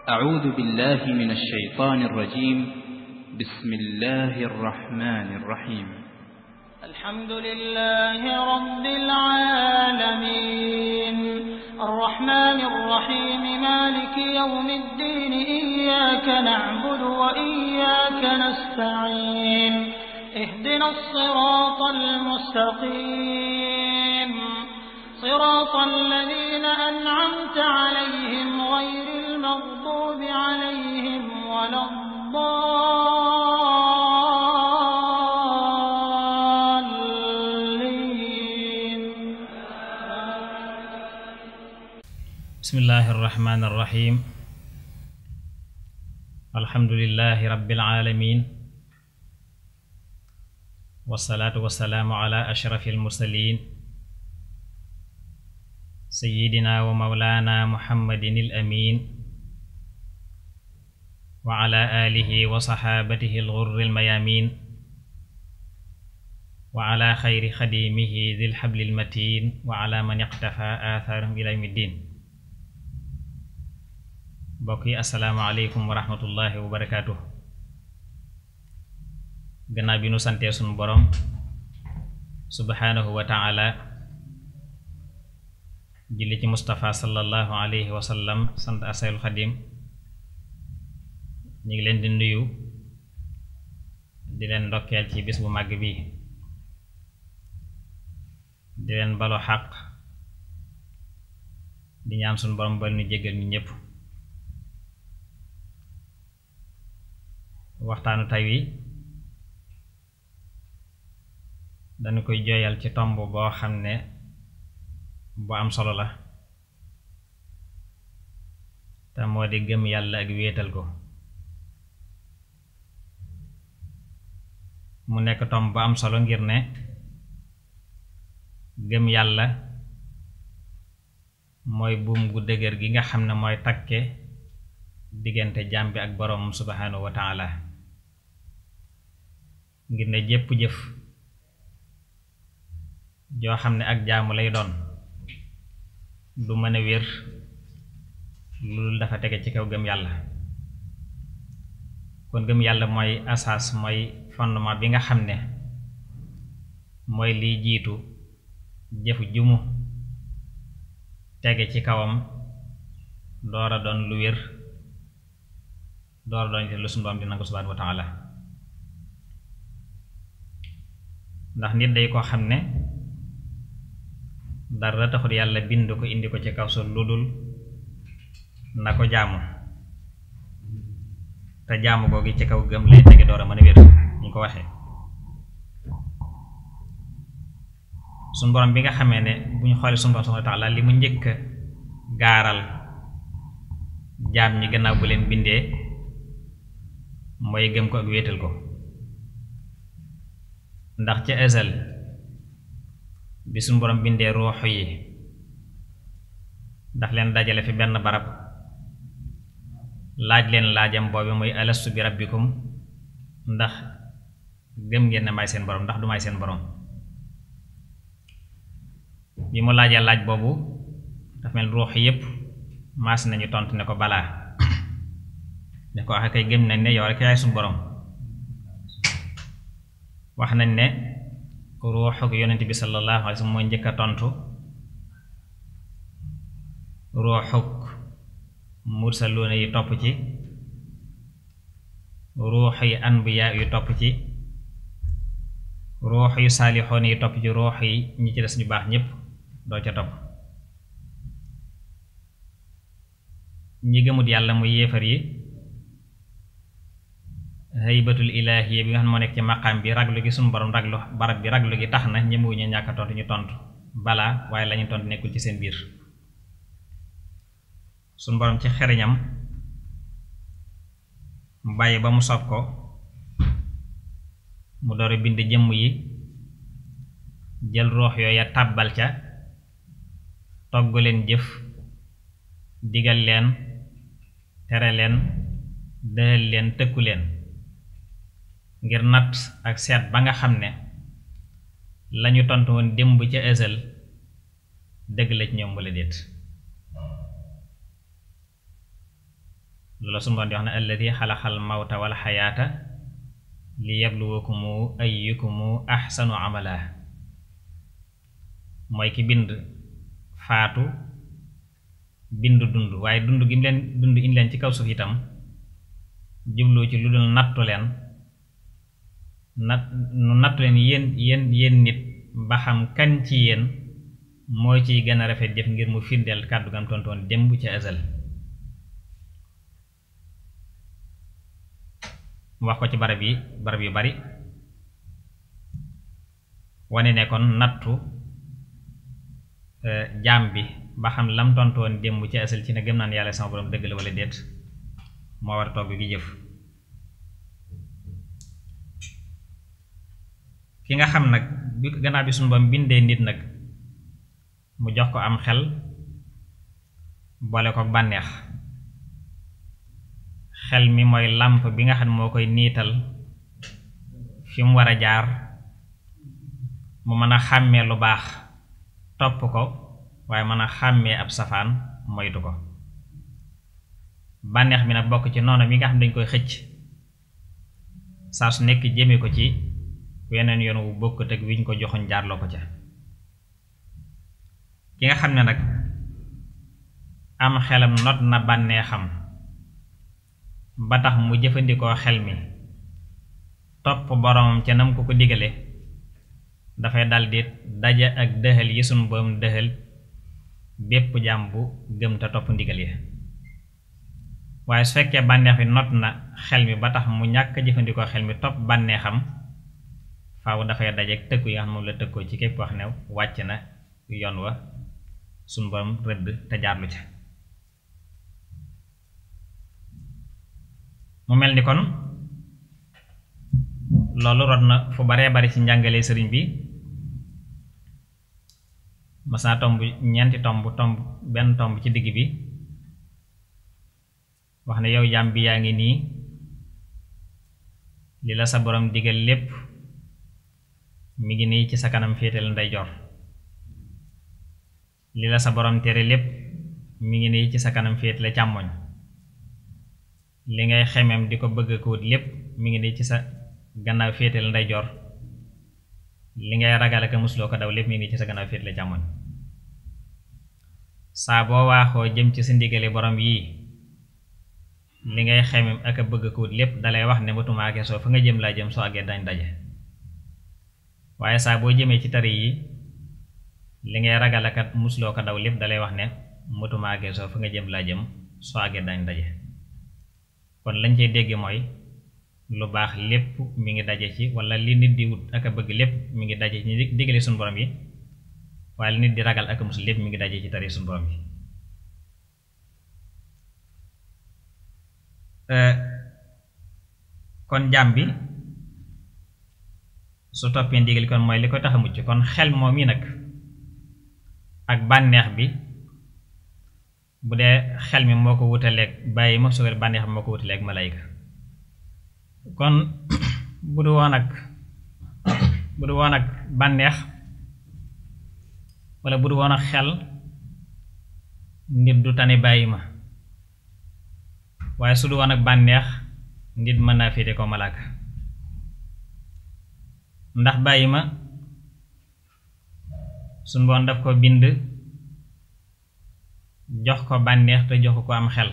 أعوذ بالله من الشيطان الرجيم بسم الله الرحمن الرحيم الحمد لله رب العالمين الرحمن الرحيم مالك يوم الدين إياك نعبد وإياك نستعين اهدنا الصراط المستقيم صراط الذين أنعمت عليهم غير المغضوب عليهم ولا الضالين بسم الله الرحمن الرحيم الحمد لله رب العالمين والصلاة والسلام على أشرف المرسلين سيدنا ومولانا محمد الأمين وعلى آله وصحابته الغر الميامين وعلى خير خديمه ذي الحبل المتين وعلى من اقتفى آثارهم إلى يوم الدين mbokk yi asalaamaaleykum wa rahmatullahi wa barakaatu gannaaw bi nu santee sunu borom subhaanahu wa taala julli ci Mustafa sallallahu alayhi wa sallam sant asayul xadim ñu ngi leen di nuyu di leen ndokkeel ci bis bu màgg bi di leen balo xaq di ñaan sunu borom bal nu jéggal ñu ñépp waxtaanu tay wi dañu koy jooyal ci tomb boo xam ne bu am solo la te moo di gëm yàlla ak wéetal ko mu nekk tomb bu am solo ngir ne gëm yàlla mooy buum gu dëgër gi nga xam ne mooy takke diggante jaam bi ak boroomam subhaanahu wa taala ngir ne jépp jëf joo xam ne ak jaamu lay doon du mën a wér loolu dafa tege ci kaw gëm yàlla kon gëm yàlla mooy asaas mooy fondement bi nga xam ne mooy liy jiitu jëf jumu tege ci kawam door a doon lu wér door a doon lu sunu Boroom di nangu subhaanahu wa taala ndax nit day koo xam ne dara taxut yàlla bind ko indi ko ci kaw su lu dul na ko jaamu te jaamu googu ci kaw gëm lay tege door a mën a wér ñu ko waxee suñu borom bi nga xamee ne bu ñu xoolee suñu borom subhaanahu wa taala li mu njëkk gaaral jaam ñi gannaaw bu leen bindee mooy gëm ko ak wéetal ko ndax ca ësal bi suñu borom bindee ruux yi daf leen dajale fi benn barab laaj leen laajam boobu muy alastu bi rabbikum ndax gëm ngeen ne may seen borom ndax du may seen borom bi mu laajee laaj boobu daf mel ruux yépp maas nañu tontu ne ko balaa ne ko waxe kay gëm nañ ne yow rek yaay suñu borom wax nañ ne ruuxuk yonent bi sallallahu alayhi wa sallam mooy njëkk a tontu ruuxuk mursaluuna yi topp ci ruux yi anbiya yu topp ci ruux yu saalixoon yi topp ci ruux yi ñi ci des ñu baax ñépp doo ca topp ñi gëmut yàlla muy yéefar yi haybatul ilaahiya bi nga xam ne moo nekk ci maqaam bi raglu gi suñu borom raglu barab bi raglu gi tax na ñemewuñu ñàkk a tontu ñu tontu balaa waaye lañu tontu nekkul ci seen biir suñu borom ci xeriñam mu bàyyi ba mu sob ko mu door a bind jëmm yi jël roox yooya tàbbal ca togg leen jëf digal leen tere leen dëhal leen tëkku leen ngir natt ak seet ba nga xam ne lañu tontu woon démb ca ësal dëgg la ci ñoom wala déet loolu sunu Boroom di wax ne alladi xalaxal mawta wal xayaata li yabluwakumu ayyukumu axsanu amala mooy ki bind faatu bind dund waaye dund gi mu leen dund indi leen ci kaw suuf itam jublu ci lu dul nattu leen nat nu nattu leen yéen yéen yéen nit ba xam kan ci yéen moo ciy gën a rafet jëf ngir mu firndeel kàddu gam tontoon démb ci azal mu wax ko ci barab yi barab yu bari wane ne kon nattu jaam bi ba xam lam tontoon démb ci asal ci ne gëm naan yàlla sama borom dëgg la wala déet moo war togg gi jëf ki nga xam nag bi gannaaw bi suñu borom bindee nit nag mu jox ko am xel boole ko bànneex xel mi mooy làmp bi nga xam moo koy niital fi mu war a jaar mu mën a xàmmee lu baax topp ko waaye mën a xàmmee ab safaan moytu ko bànneex bi nag bokk ci noonu bi nga xam dañ koy xëcc saa su nekk jëme ko ci weneen yoon wu bokk teg wiñ ko joxoñ jaarloo ko ca ki nga xam ne nag am xelam not na bànneexam ba tax mu jëfandikoo xel mi topp boromam ca nam ko ko digale dafay daldi daja ak dëxal yi sunu boom dëxal bépp jaam bu gëm te topp ndigal yi waaye su fekkee bànneex bi not na xel mi ba tax mu ñàkk jëfandikoo xel mi topp bànneexam faaw dafay dajeek tëkku yi nga xam moom la tëkkoo ci képp wax ne wàcc na yoon wa sunu borom rëdd te jaarlu ca mu mel ni kon loolu rod na fu baree bari ci njàngale sëriñ bi mas naa tomb ñeenti tomb tomb benn tomb ci digg bi wax ne yow jaam bi yaa ngi nii li la sa borom digal lépp mi ngi nii ci sa kanam féetal ndeyjoor li la sa borom tere lépp mi ngi nii ci sa kanam féetale càmmoñ li ngay xemem di ko bëgg ko wut lépp mi ngi nii ci sa gannaaw féetal ndeyjoor li ngay ragal ak musuloo ko daw lépp mi ngi nii ci sa gannaaw féetale càmmoñ saa boo waaxoo jëm ci sa ndigale borom yii li ngay xemem ak a bëgg ko wut lépp dalay wax ne matumaake soo fa nga jëm laa jëm soo àggee dañ daje waaye saa boo jëmee ci tari yi li ngay ragal ak musuloo ko daw lépp dalay wax ne matumaake soo fa nga jëm laa jëm soo àggee dañ daje kon lañ cey dégg mooy lu baax lépp mi ngi daje ci wala li nit di wut ak a bëgg lépp mi ngi daje ci digale suñu borom yi waaye li nit di ragal ak musul lépp mi ngi daje ci tari suñu borom yi kon jaam bi su toppee ndigal kon mooy li koy tax a mucc kon xel moom yi nag ak bànneex bi bu dee xel mi moo ko wutaleeg bàyyi ma sugal bànneex bi moo ko wutaleeg malayka kon bu du woon ak bu du woon ak bànneex wala bu du woon ak xel nit du tane bàyyi ma waaye su du woon ak bànneex nit mën naa féete ko malaaka ndax bàyyi ma suñ boon daf ko bind jox ko bànneex te joxu ko am xel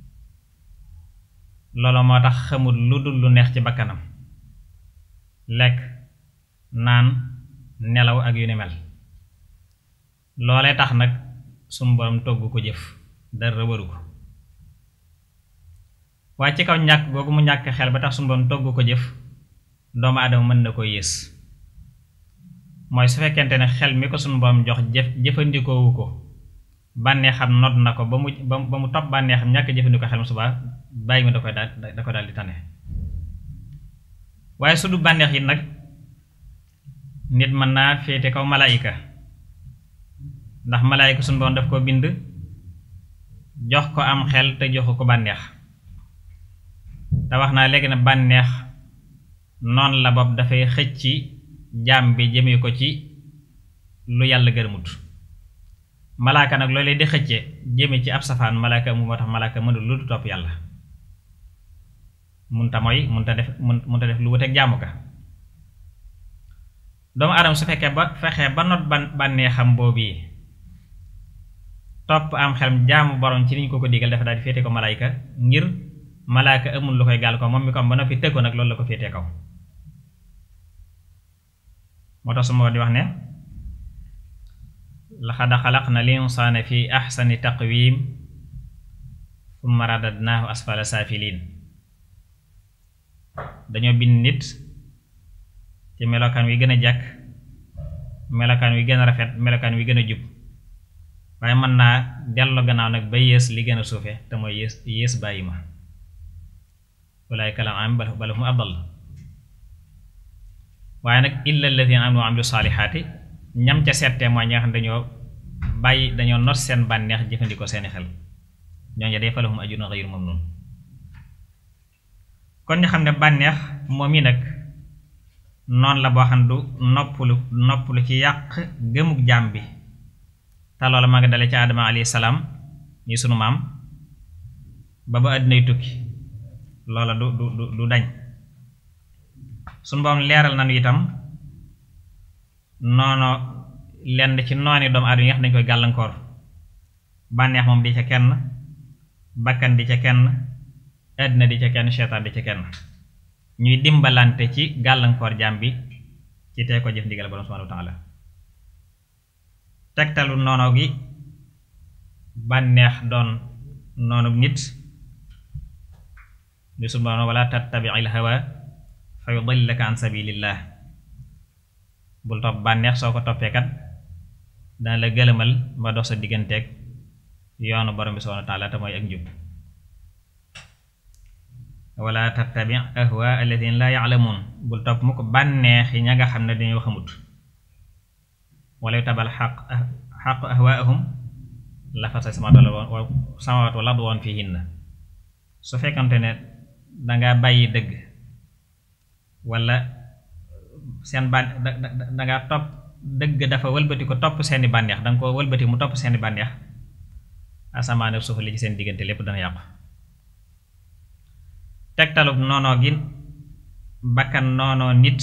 loolu moo tax xamul lu dul lu neex ci bakkanam lekk naan nelaw ak yu ni mel loolee tax nag suñu borom togg ko jëf dara waru ko waaye ci kaw ñàkk googu mu ñàkk xel ba tax suñu borom togg ko jëf doomu aadama mën na ko yées mooy su fekkente ne xel mi ko suñu borom jox jëf jëfandikoowu ko bànneexam not na ko ba mu ba mu topp bànneexam ñàkk jëfandikoo xel mu subaa bàyyi ma da koy daal da ko daal di tane waaye su du bànneex yi nag nit mën naa féete kaw malaayika ndax malaayika suñu borom daf ko bind jox ko am xel te joxu ko bànneex te wax naa léegi ne bànneex noonu la bopp dafay xëcc jaam bi jëmee ko ci lu yàlla gërëmut malaaka nag loolee di xëcce jëme ci ab safaan malaaka mu moo tax malaaka mënul lu du topp yàlla munta mooy munta def munta def lu wuteeg jaamu ka doomu aadama su fekkee ba fexee ba not ban bànnee xam boobu yi topp am xelam jaamu borom ci niñ ko ko digal dafa daal di féete ko malaayka ngir malaayka amul lu koy gàll ko moom mi ko am ba noppi tëgg ko nag loolu la ko féetee kaw moo tax su ma di wax ne laxad xalaqna linsaana fi axsani taqwim summa radadnaahu asfala saafiliin dañoo bind nit ci melokaan wi gën a jàkk melokaan wi gën a rafet melokaan wi gën a jub waaye mën naa dellu gannaaw nag ba yées li gën a suufe te mooy yées yées bàyyi ma ulaa'ika kal an'aam bal hum adall waaye nag illa alladhina amanu wa amilu saalihaati ñam ca settee mooy ñi nga xam ne dañoo bàyyi dañoo not seen bànneex jëfandikoo seeni xel ñooñu de falahum ajrun ghayru mamnun kon ñu xam ne bànneex moom yi nag noonu la boo xam ne du noppalu noppalu ci yàq gëmug jaam bi te loola ma nga dale ci Adama alayhi salaam ñi sunu maam ba ba àddinay tukki loola du du du dañ sunu boom leeral nañu itam noono lenn ci nooni doomu aadama yi nga xam dañu koy gàllankoor bànneex moom di ca kenn bakkan di ca kenn àddina di ca kenn seytaan di ca kenn ñuy dimbalante ci gàllankoor jaam bi ci tey ko jëf ndigal borom subhanahu wa ta'ala tegtalu noono gi bànneex doon noonu nit li subhanahu wala tattabi'il hawa fa yudillaka an sabilillah bul topp bànneex soo ko toppee kat dana la gëlëmal ba dox sa digganteeg yoonu borom bi subhanahu wa ta'ala te mooy ak njub wala tattabi ahwa alladhina la ya'lamun bul topp mu ko bànneex yi ña nga xam ne dañoo xamut wala tabal xaq xaq ahwaahum la fa sa samawat wala samawat wala ard woon fihinna su fekkante ne danga bàyyi dëgg wala seen ban danga topp dëgg dafa wëlbati ko topp seeni bànneex danga ko wëlbati mu topp seeni bànneex asamaan ak suuf li ci seen diggante lépp dana yàqu tegtalub noonoo gi bakkan noonoo nit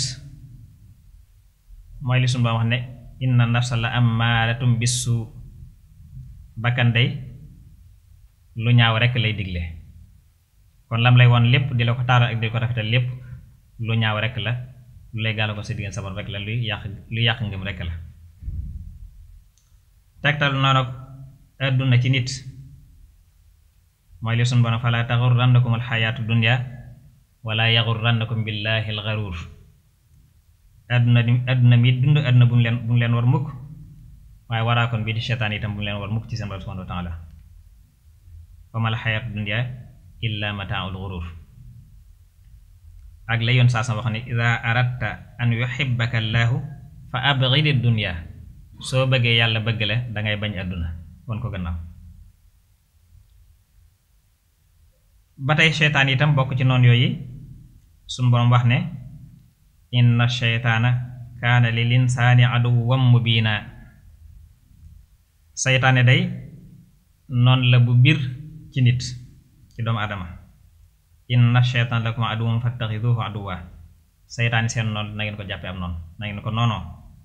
mooy li sunu ba wax ne inna nafsa la ammaaratum bisu bakkan day lu ñaaw rekk lay digle kon lam lay woon lépp di la ko taaral ak di ko rafetal lépp lu ñaaw rekk la lu lay gàll ko si diggante sabar rekk la luy yàq luy yàq ngëm rekk la tegtal noonu àdduna ci nit mooy li sunu borom fala taxurrannakum alxayaatu dunya wala yaxurrannakum billahi alxaruur àdduna di àdduna mi dund àdduna bu mu leen bu mu leen war mukk waaye waraakoon bii di seetaan itam bu mu leen war mukk ci seen borom subhanahu wa taala wa mal xayaatu dunya illa mataaul xurur ak la yoon saa sama wax ne ida aradta an yuhibbaka allahu fa abghidi dunya soo bëggee yàlla bëgg la dangay bañ àdduna won ko gannaaw ba tey seytaan itam bokk ci noon yooyu suñu boroom wax ne inna sheytaana kaana lil insaani aduwwan mubiina seytaane day noon la bu biir ci nit ci doomu adama inna sheytaan lakum aduwwan fattaxiduhu aduwwa seytaani seen noon na ngeen ko jàppe am noonu na ngeen ko noonoo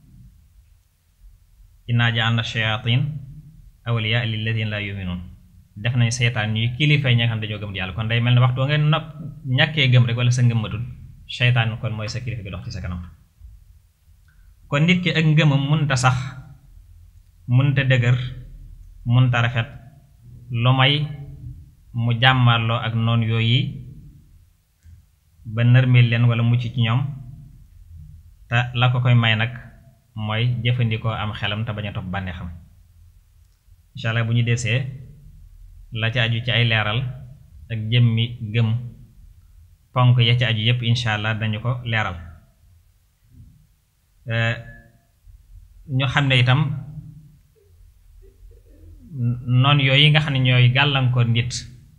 inna ja'alna shayatin awliya lilladina la yu'minun def nañ seytaan ñuy kilifa ñi nga xam dañoo gëm yàlla kon day mel ne waxtu ngeen nopp ñàkkee gëm rek wala sa ngëm matul seytaan kon mooy sa kilifa gi dox ci sa kanam kon nit ki ak ngëmam munta sax munta dëgër munta rafet lu may mu jàmmarloo ak noon yooyu ba nërmeel leen wala mucc ci ñoom te la ko koy may nag mooy jëfandikoo am xelam te bañ a topp bànneexam incha allah bu ñu desee la ci aju ci ay leeral ak jëmmi gëm ponk ya ci aju yépp incha allah dañu ko leeral ñu xam ne itam noon yooyu nga xam ne ñooy gàllankoor nit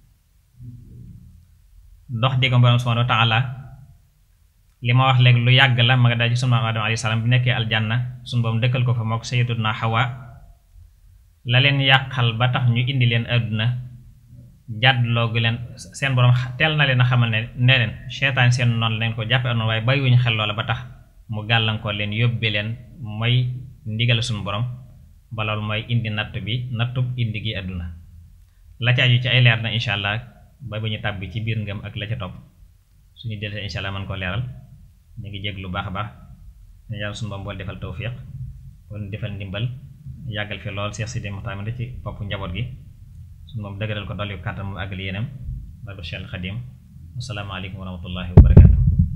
dox di ko borom subhanahu wa ta'ala li ma wax léegi lu yàgg la ma nga daal ci sunu maam Adama alayhi salaam bi nekkee aljanna sunu boom dëkkal ko fa mook sayyidatuna Hawa la leen yàqal ba tax ñu indi leen àdduna jàddloo gi leen seen borom teel na leen a xamal ne ne leen seytaan seen noonu leen ko jàppe noonu waaye bàyyiwuñu xel loola ba tax mu gàllankoor leen yóbbe leen mooy ndigal suñu borom ba loolu mooy indi natt bi nattub indi gi àdduna la ca aju ci ay leer na incha allah ba ba ñu tàbbi ci biir ngëm ak la ca topp suñu dellusee incha allah mën koo leeral ñu ngi jég lu baax a baax ne yàlla suñu borom bool defal tawfiq wala defal ndimbal yàggal fi lool Cheikh Sidi Mokhtar ci bopp njaboot gi suñu moom dëgëral ko dolli kàttan mu àggali yéenam barke Cheikh Xadim asalaamaaleykum wa rahmatullahi wa barakatu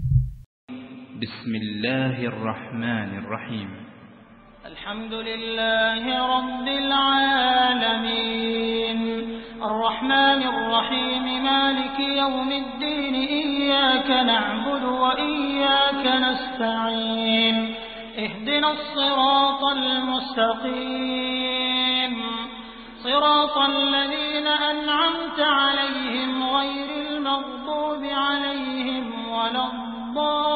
bismillahi rrahmani rrahim الحمد لله رب العالمين الرحمن الرحيم مالك يوم الدين إياك نعبد وإياك نستعين اهدنا الصراط المستقيم صراط الذين أنعمت عليهم غير المغضوب عليهم ولا الضالين